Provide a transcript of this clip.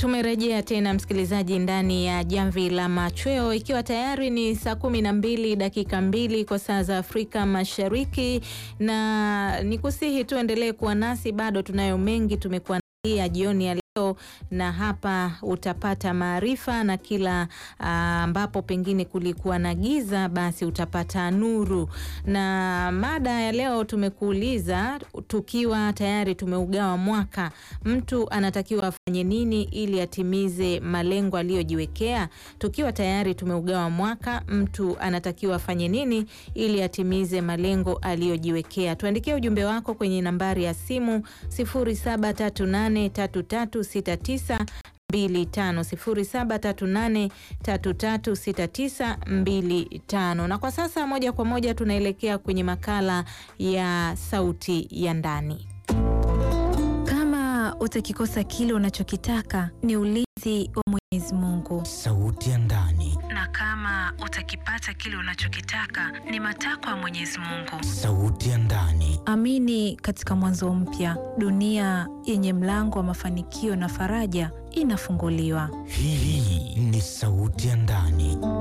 Tumerejea tena msikilizaji, ndani ya jamvi la machweo, ikiwa tayari ni saa kumi na mbili dakika mbili kwa saa za Afrika Mashariki, na nikusihi tuendelee kuwa nasi, bado tunayo mengi tumekuandalia jioni ya leo na hapa utapata maarifa na kila ambapo pengine kulikuwa na giza, basi utapata nuru. Na mada ya leo tumekuuliza, tukiwa tayari tumeugawa mwaka, mtu anatakiwa afanye nini ili atimize malengo aliyojiwekea? Tukiwa tayari tumeugawa mwaka, mtu anatakiwa afanye nini ili atimize malengo aliyojiwekea? Tuandikie ujumbe wako kwenye nambari ya simu 073833 6925 0738336925. Na kwa sasa moja kwa moja tunaelekea kwenye makala ya sauti ya ndani. Kama utakikosa kile unachokitaka ni ulinzi wa Mwenyezi Mungu, Sauti ya ndani, na kama utakipata kile unachokitaka ni matakwa ya Mwenyezi Mungu. sauti ya ndani, Amini katika mwanzo mpya, dunia yenye mlango wa mafanikio na faraja inafunguliwa. hii ni sauti ya ndani.